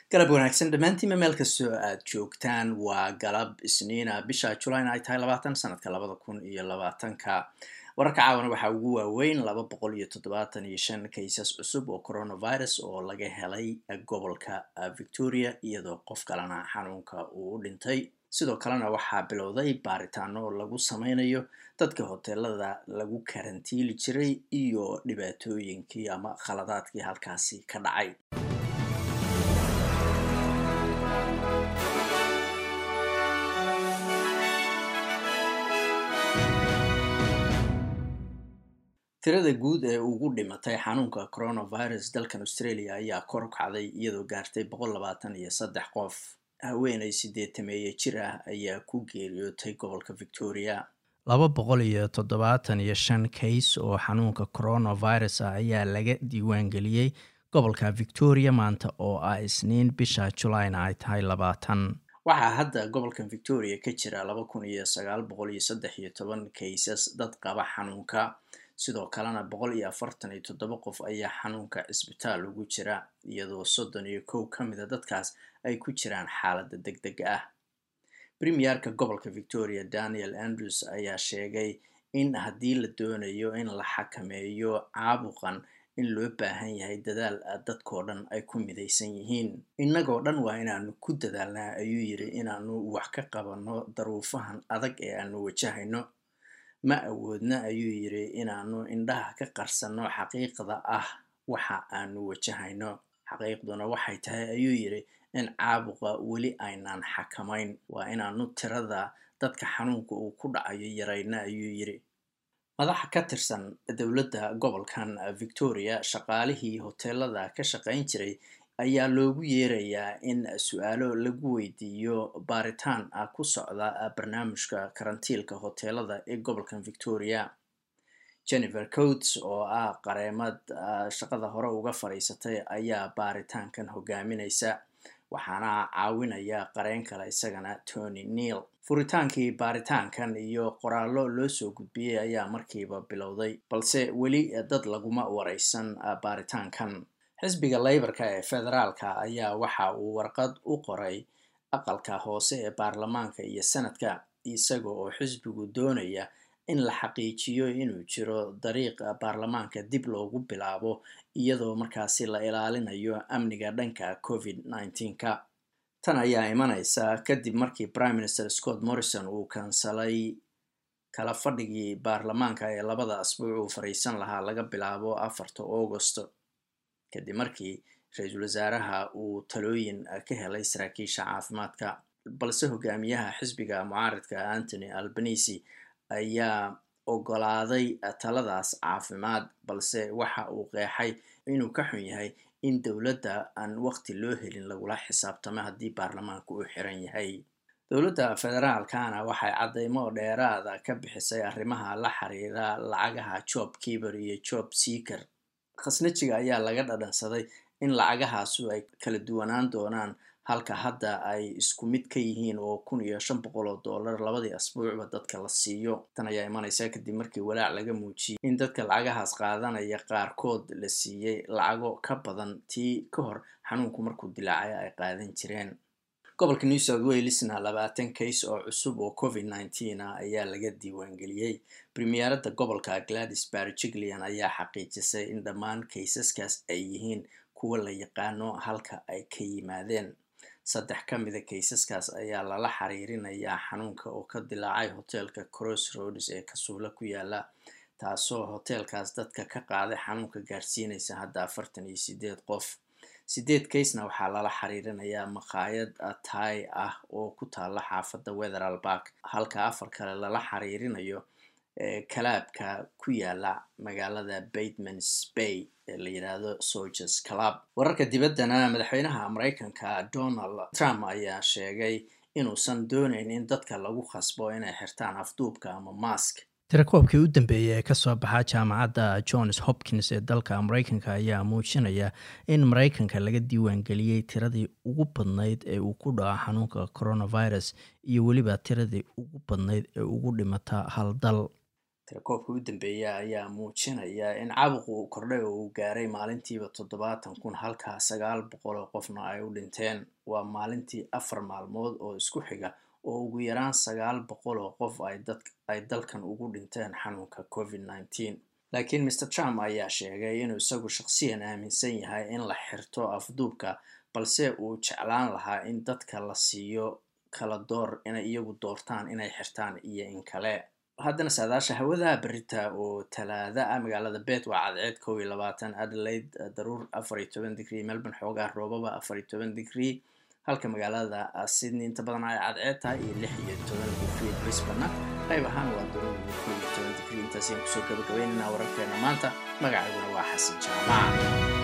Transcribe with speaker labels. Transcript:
Speaker 1: galab wanaagsan dhammaantiinma meel kastoo aad joogtaan waa galab isniina bisha julayna ay tahay labaatan sanadka labada kun iyo labaatanka wararka caawana waxaa ugu waaweyn laba boqol iyo toddobaatan iyo shan kaysas cusub oo coronavirus oo laga helay gobolka victoria iyadoo qof kalena xanuunka uu u dhintay sidoo kalena waxaa bilowday baaritaano lagu sameynayo dadka hoteelada lagu karantiili jiray iyo dhibaatooyinkii ama khaladaadkii halkaasi ka dhacay tirada guud ee ugu dhimatay xanuunka coronavirus dalkan australia ayaa kor u kacday iyadoo gaartay boqol labaatan iyo saddex qof haweenay sideetameeye jir ah ayaa ku geeriyootay gobolka victoria laba boqol iyo toddobaatan iyo shan kays oo xanuunka coronavirus ah ayaa laga diiwaangeliyey gobolka victoria maanta oo ah isniin bisha julayna ay tahay labaatan waxaa hadda gobolkan victoria ka jira laba kun iyo sagaal boqol iyo saddex iyo toban kaysas dad qaba xanuunka sidoo kalena boqol iyo afartan iyo toddoba qof ayaa xanuunka cisbitaal ugu jira iyadoo soddon iyo kow ka mida dadkaas ay ku jiraan xaaladda deg deg ah premierka gobolka victoria daniel andrews ayaa sheegay in haddii la doonayo in la xakameeyo caabuqan in loo baahan yahay dadaal dadkoo dhan ay ku midaysan yihiin innagoo dhan waa inaanu ku dadaalnaa ayuu yidhi inaanu wax ka qabanno daruufahan adag ee aanu wajahayno ma awoodna ayuu yidhi inaanu indhaha ka qarsanno xaqiiqda ah waxa aanu wajahayno xaqiiqduna waxay tahay ayuu yidhi in caabuqa weli aynaan xakamayn waa inaanu tirada dadka xanuunka uu ku dhacayo yarayna ayuu yidhi madaxa ka tirsan dowladda gobolkan victoria shaqaalihii hoteelada ka shaqayn jiray ayaa loogu yeerayaa in su-aalo lagu weydiiyo baaritaan ah ku socda barnaamijka karantiilka hoteelada ee gobolkan victoria jennifer coats oo ah qareemad shaqada hore uga fadhiisatay ayaa baaritaankan hogaaminaysa waxaana caawinaya qareen kale isagana tony neil furitaankii baaritaankan iyo qoraallo loo soo gudbiyey ayaa markiiba bilowday balse weli dad laguma wareysan baaritaankan xisbiga leybarka ee federaalka ayaa waxa uu warqad u qoray aqalka hoose ee baarlamaanka iyo sanadka isaga oo xisbigu doonaya in la xaqiijiyo inuu jiro dariiq baarlamaanka dib loogu bilaabo iyadoo markaasi la ilaalinayo amniga dhanka covid nneteen-ka tan ayaa imaneysa kadib markii prime minister scott morrison uu kansalay kala fadhigii baarlamaanka ee labada asbuuc uu fariisan lahaa laga bilaabo afarta augost kadib markii ra-iisul wasaaraha uu talooyin ka helay saraakiisha caafimaadka balse hogaamiyaha xisbiga mucaaridka antony albanisi ayaa ogolaaday taladaas caafimaad balse waxa uu qeexay inuu ka xun yahay in dowladda aan waqti loo helin lagula xisaabtamo haddii baarlamaanka uu xiran yahay dowladda federaalkana waxay caddeymo dheeraada ka bixisay arrimaha la xiriira lacagaha job kiber iyo job seaker khasnajiga ayaa laga dhadhansaday in lacagahaasu ay kala duwanaan doonaan halka hadda ay isku mid ka yihiin oo kun iyo shan boqol oo dollar labadii asbuucba dadka la siiyo tan ayaa imanaysa kadib markii walaac laga muujiyey in dadka lacagahaas qaadanaya qaarkood la siiyey lacago ka badan tii ka hor xanuunku markuu dilaacay ay qaadan jireen gobolka new south walesna labaatan kays oo cusub oo covid nneteen ah ayaa laga diiwaangeliyey premierada gobolka gladys barjiglean ayaa xaqiijisay in dhammaan kaysaskaas ay yihiin kuwa la yaqaano halka ay ka yimaadeen saddex ka mida kaysaskaas ayaa lala xiriirinayaa xanuunka oo ka dilaacay hoteelka cross roads ee kasuulo ku yaala taasoo hoteelkaas dadka ka qaaday xanuunka gaarsiinaysa hadda afartan iyo sideed qof sideed kaysna waxaa lala xiriirinayaa maqaayad tai ah oo ku taala xaafadda wetheral bark halka afar kale lala xiriirinayo kalaabka ku yaala magaalada batemans bay ee la yidhaahdo solgers club wararka dibaddana madaxweynaha mareykanka donald trump ayaa sheegay inuusan dooneyn in dadka lagu khasbo inay xirtaan afduubka ama mask tirakoobkii u dambeeyey ee kasoo baxa jaamacadda johns hopkins ee dalka mareykanka ayaa muujinaya in mareykanka laga diiwaangeliyey tiradii ugu badnayd ee uu ku dhaco xanuunka coronavirus iyo weliba tiradii ugu badnayd ee ugu dhimata hal dal tirakoobka u dambeeya ayaa muujinaya in caabuqu uu kordhay oo uu gaaray maalintiiba toddobaatan kun halkaa sagaal boqol oo qofna ay u dhinteen waa maalintii afar maalmood oo isku xiga oo ugu yaraan sagaal boqol oo qof ay dalkan ugu dhinteen xanuunka covid nneteen laakiin maer trump ayaa sheegay inuu isagu shaqsiyan aaminsan yahay in la xirto afduubka balse uu jeclaan lahaa in dadka la siiyo kala door inay iyagu doortaan inay xirtaan iyo in kale haddana saadaasha hawada berita oo talaada ah magaalada bet waa cadceed kow iyo labaatan adelaide daruur afar iyo toban digrie melbourne xoogaa roobaba afar iyo toban digrie halka magaalada sydney inta badan ay cadceed tahay iyo lix iyo toban digrie brisbana qayb ahaan waa daruur iyo kow iyo toban digrie intaas ayaan kusoo gabagabeynayna wararkeena maanta magacayguna waa xasan jaamac